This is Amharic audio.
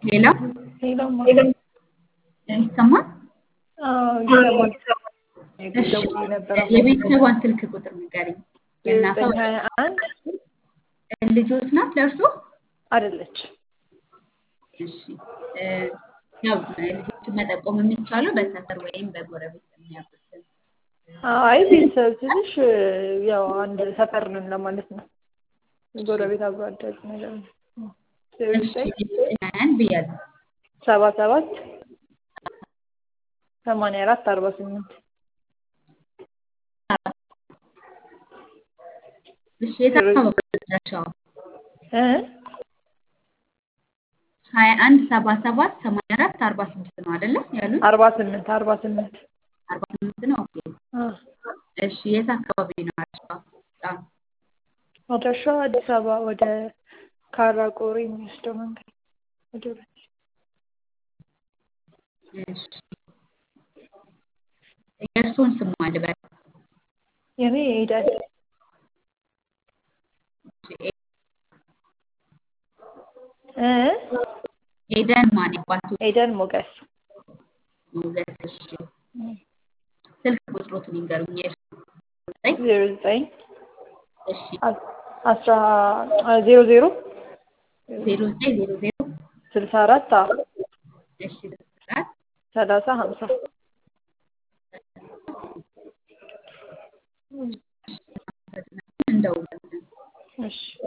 ሄሎ ሄሎማ ይሰማል? አዎ ይሰማል። እሺ ደውዬ ነበር። የቤተሰቧን ስልክ ቁጥር ንገሪኝ። የእናቷ ዘጠኝ ሀያ አንድ ልጆት ናት ለእርሶ? አይደለች እሺ እ ያው ልጆችን መጠቆም የሚቻለው በሰፈር ወይም በጎረቤት የሚያውቁትን አይ ቤተሰብ ትንሽ ያው አንድ ሰፈር ነን ለማለት ነው። ጎረቤት አብሮ አደግ ነገር ነው። እሺ ያን ብያለሁ። ሰባ ሰባት ሰማንያ አራት አርባ ስምንት እሺ የት አካባቢ ናቸው? እ ሀያ አንድ ሰባ ሰባት ሰማንያ አራት አርባ ስድስት ነው አይደለ ያሉት? አርባ ስምንት አርባ ስምንት አርባ ስምንት ነው። ኦኬ እሺ የት አካባቢ ነው አድራሻው? በጣም አድራሻው አዲስ አበባ ወደ ካራ ቆሬ የሚወስደው መንገድ ወደ ሁለት እሺ የእርስዎን ስም ማን ልበል? የኔ ይሄዳል እ ኤደን ማን ያባቱ ኤደን ሞገስ ሞገስ። እሺ ስልክ ቁጥሮትን ይንገሩኝ። የእርስዎ ዘጠኝ ዜሮ ዘጠኝ እሺ አስራ ዜሮ ዜሮ ዜሮ ዘጠኝ ዜሮ ዜሮ ስልሳ አራት እሺ አራት ሰላሳ ሀምሳ እንደውላለን። እሺ